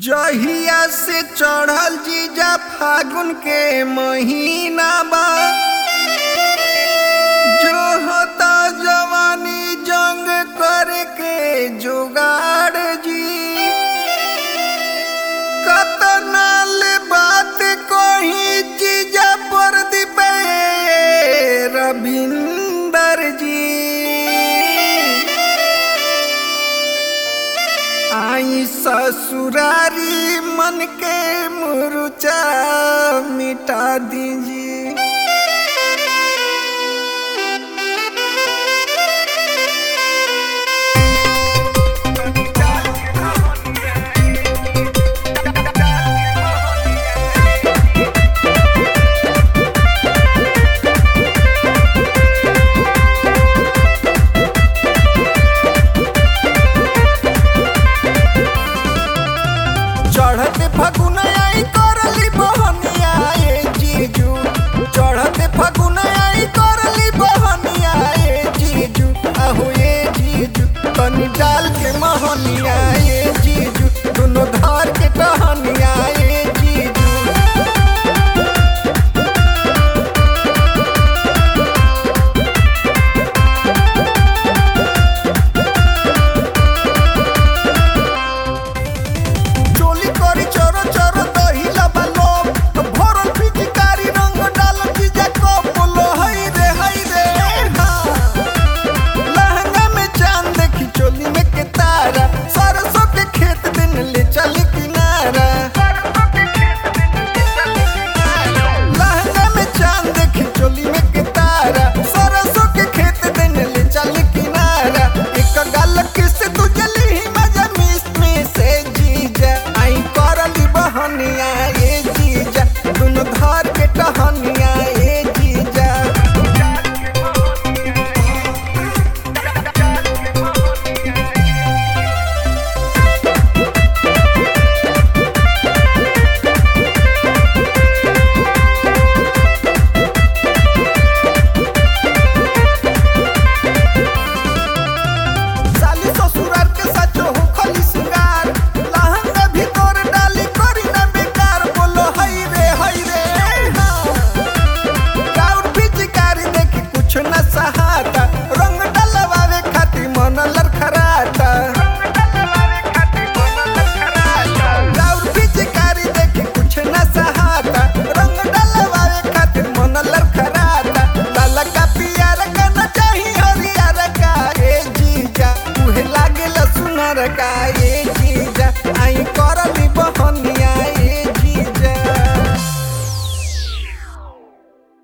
जहिया से चढ़ल जीजा फागुन के महीना बा जो होता जवानी जंग करके जुगाड़ जी कतनाल बात कोही जीजा पर दिपे रविंदर जी आई ससुरारी मन के मुरुचा मिटा दीजिए चढ़ते फगुन आई करली बहनिया ए जीजू चढ़ते फगुन आई करली बहनिया ए जीजू आहू ए जीजू तनी डाल के महनिया